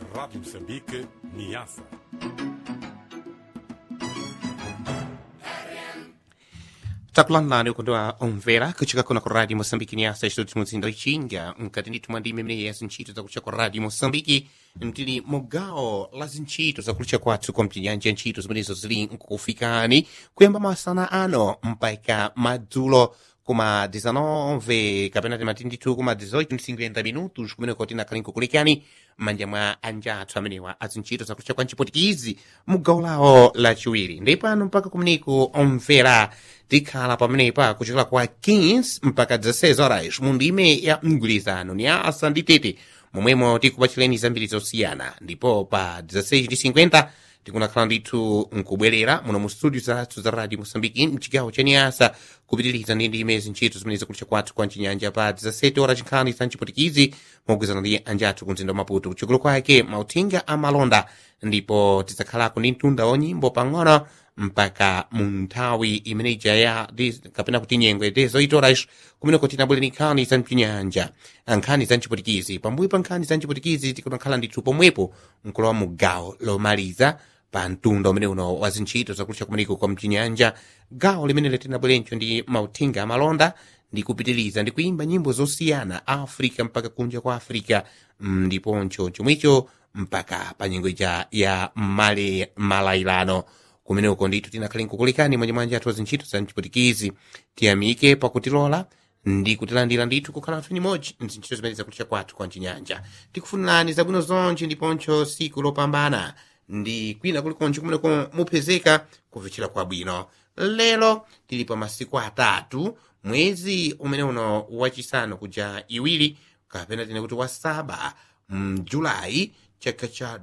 Rádio Moçambique, Niassa. takulanani ukondwa omvera kuchika kuno ku radio moçambike niasa estúdios muzindo ichinga mkati ndithu mwa ndime imeneyi ya zintchito zakulutcha kwa radio moçambike mtili mugawo la zintchito zakulutcha kwathu kwa mtinyanja ntchito zimenezo zili nkufikani kuyamba masana ano mpaka madzulo kuma 19 kapena timati ndithu kuma 18 minutos kumeneko tinakhala nkukulekani m'manja mwa anjathu amenewa azintchito zakulutcha kwa ncipotikizi mugawo lawo lachiwiri ndipano mpaka kumeneko omvera tikhala pamenepa kuchokera kwa 15 mpaka 16 horas mu ndime ya mgwirizano ni asa ndi tete momwemo tikupachireni zambiri zosiyana ndipo pa 16:50 tikunakhala ndithu nkubwerera muno mu studio zathu za radio moçambike mchigawo cha niasa kupitiriza ndi ndime zintchito zimene zakulutcha kwathu kwa mchinyanja pa 17 ora chinkhani za mchipotikizi mogwizana ndi anjathu ku mzinda wa maputo kuchokolo kwake mauthenga amalonda ndipo tidzakhalako ndi mtunda wa nyimbo pang'ono mpaka mu nthawi imene ija ya dis- kapena kuti nyengwe dezoitoras kumeneko tinabwere ni nkhani za mchinyanja nkhani za mchipotikizi pambuyo pa nkhani za mchipotikizi tikunakhala ndithu pomwepo mkulowa mu gawo lomaliza pa mtunda umene uno wa zintchito zakulutcha kumeneko kwa mchinyanja gawo limene tinabwerencho ndi mauthenga amalonda ndi kupitiriza ndi kuimba nyimbo zosiyana africa mpaka kunja kwa africa mm, ndiponcho chomwecho mpaka pa nyengo ija ya male malailano kumeneko ndithu tinakhale nkukulekani mwanjamwanja athu azintchito za mchipotikizi tiyamike pakutilola ndi kutilandira ndithu kukhala anthu nimodzi mzintchito zimene zakulutcha kwathu kwa mchinyanja tikufunirani zabwino zonse ndiponcho siku lopambana ndi kwina kulikonse kumeneko mupezeka kuvuchira kwabwino lero tili pa masiku atatu mwezi umene uno wachisanu kuja iwiri kapena tine kuti wasaba mjulayi chaka cha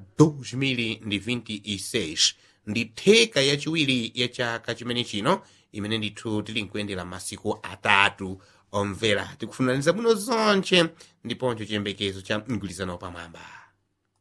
2026 ndi theka yachiwiri ya chaka chimene chino imene ndithu tili nkuyendera masiku atatu omvera tikufunirani zabwino zonse ndiponso chiyembekezo cha mgwirizano pamwamba